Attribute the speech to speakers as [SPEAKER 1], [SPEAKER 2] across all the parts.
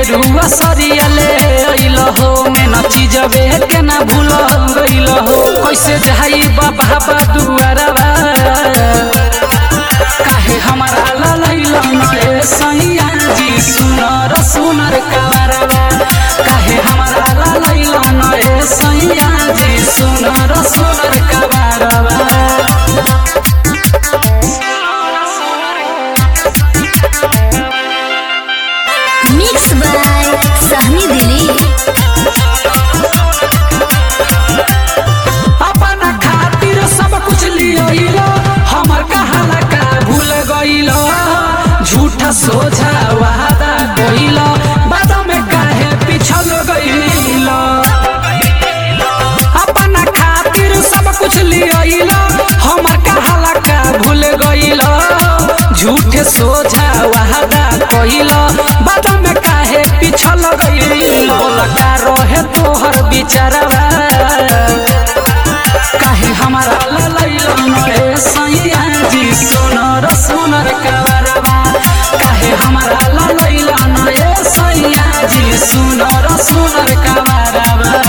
[SPEAKER 1] गेरुआ सरिया ले अइल हो में न चीजबे के ना भूल गइल हो कैसे जाई बाबा दुआरवा काहे हमारा ललैल नए सैया जी सुनर सुनर कवरवा काहे हमारा ललैल नए सैया जी सुनर सुनर कवरवा
[SPEAKER 2] मिक्स बाय सहनी दिली
[SPEAKER 1] अपन खातिर सब कुछ लियो हमर कहाला का भूल गइल झूठा सोझा वादा कइल बाद में काहे पिछल गइल अपन खातिर सब कुछ लियो हमर कहाला का भूल गइल झूठे सोझा वादा कइल बाद में काहे पिछल गइल का रहे तोहर बिचारवा काहे हमारा ललैल नए सैया जी सुनर सुनर कवरवा काहे हमारा ललैल नए सैया जी सुनर सुनर कवरवा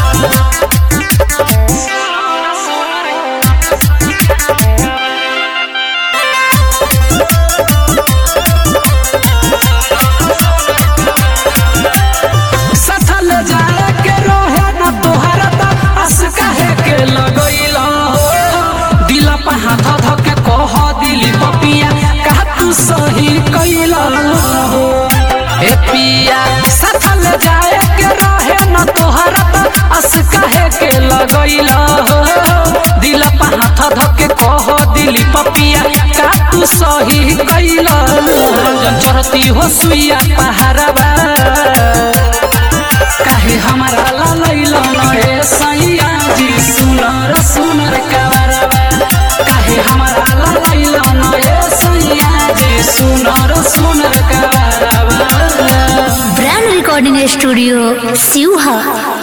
[SPEAKER 1] सथल जाए के रोहे न तोहरा त अस काहे के लगइल हो दिल पे हाथ ध के कह दिली पपिया कहा तू सही कइल हो ए पिया सथल जाए के रोहे न तोहरा त अस काहे के लगइल हो दिल पे हाथ ध के कह दिली पपिया का तू सही कइल रंजन चरती हो सुइया पहाड़वा काहे हमारा ललैल नए सैया जी सुनर सुनर कवरवा काहे हमारा ललैल नए सैया जी सुनर सुनर कवरवा
[SPEAKER 2] ब्रांड रिकॉर्डिंग स्टूडियो सिवहा